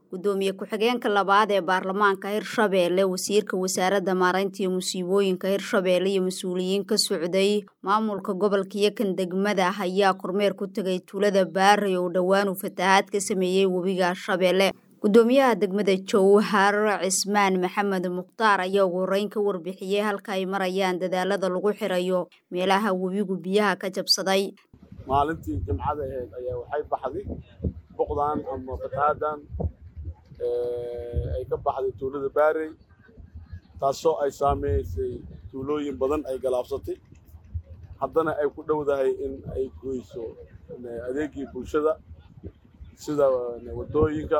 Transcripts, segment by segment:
gudoomiye ku-xigeenka labaad ee baarlamaanka hirshabeelle wasiirka wasaaradda maaraynta iyo musiibooyinka hirshabeelle iyo mas-uuliyiin ka socday maamulka gobolka iyo kan degmada ayaa kormeer ku tegay tuulada baarey oo dhowaan uu fatahaad ka sameeyey webiga shabeelle gudoomiyaha degmada jowhar cismaan maxamed mukhtaar ayaa ugu horeyn ka warbixiyey halka ay marayaan dadaalada lagu xirayo meelaha webigu biyaha ka jabsaday maalintii jimcada ahayd ayaa waxay baxday boqdan ama fatahaadan ay ka baxday tuulada baarey taasoo ay saameysay tuulooyin badan ay galaabsatay haddana ay ku dhowdahay in ay goyso adeegii bulshada sida waddooyinka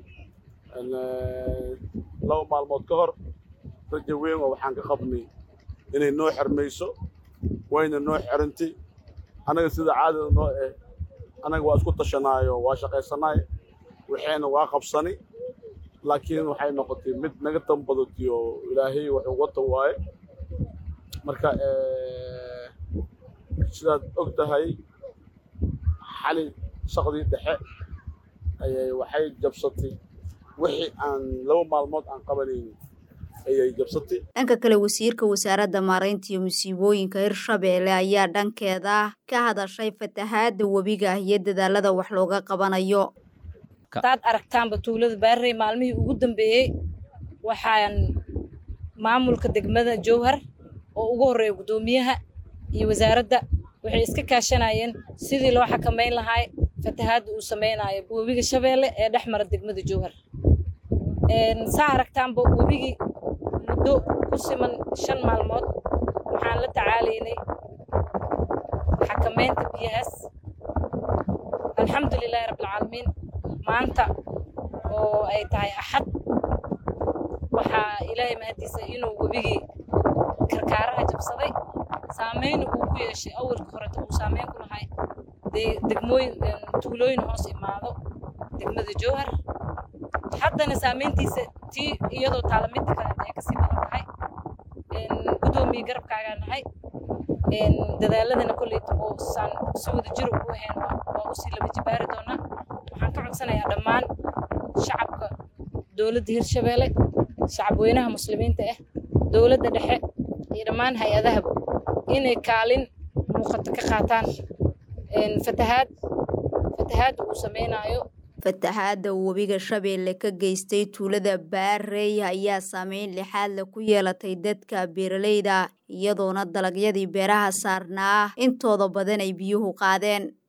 laba maalmood ka hor raja weyn oo waxaan ka qabnay inay noo xirmayso wayna noo xirantay annaga sida caadada noo eh annaga waa isku tashanaayo waa shaqaysanaay waxayna waa qabsani laakiin waxay noqotay mid naga tanbadatiyo ilaahay wuxuu wata waaye marka sidaad og tahay xali shaqdii dhexe ayay waxay jabsatay wixii aan laba maalmood aan qabanaynin ayay jabsatay dhanka kale wasiirka wasaaradda maaraynta iyo musiibooyinka hirshabeelle ayaa dhankeeda ka hadashay fatahaadda webiga iyo dadaalada wax looga qabanayo hadaad aragtaanba tuulada baarey maalmihii ugu dambeeyey waxaan maamulka degmada jowhar oo ugu horreeya guddoomiyaha iyo wasaaradda waxay iska kaashanayeen sidii loo xakamayn lahaa fatahaadda uu samaynayo webiga shabeelle ee dhex mara degmada jowhar saa aragtaanba webigii muddo ku siman shan maalmood waxaan la tacaalaynay xakamaynta biyahaas alxamdulilaahi rabbilcaalamiin maanta oo ay tahay axad waxaa ilaahay mahadiisa inuu webigii karkaaraha jabsaday saameyna uu ku yeeshay awalka horeta uu saameyn ku lahay degmooyin tuulooyin hoos imaado degmada jowhar haddana saameyntiisa tii iyadoo taalamidda kale ay kasii badan tahay guddoomiye garabkaagaa nahay dadaaladana kolleyta oo saan si wada jiro ugu ahayn waa usii laba jibaari doonaa waxaan ka codsanayaa dhammaan shacabka dowladda hirshabeelle shacabweynaha muslimiinta ah dowladda dhexe iyo dhammaan hay-adahaba inay kaalin muuqato ka qaataan fatahaad fatahaadda uu sameynaayo fatahaadda webiga shabeelle ka geystay tuulada baarey ayaa saameyn lixaadle ku yeelatay dadka beeralayda iyadoona dalagyadii beeraha saarnaa intooda badan ay biyuhu qaadeen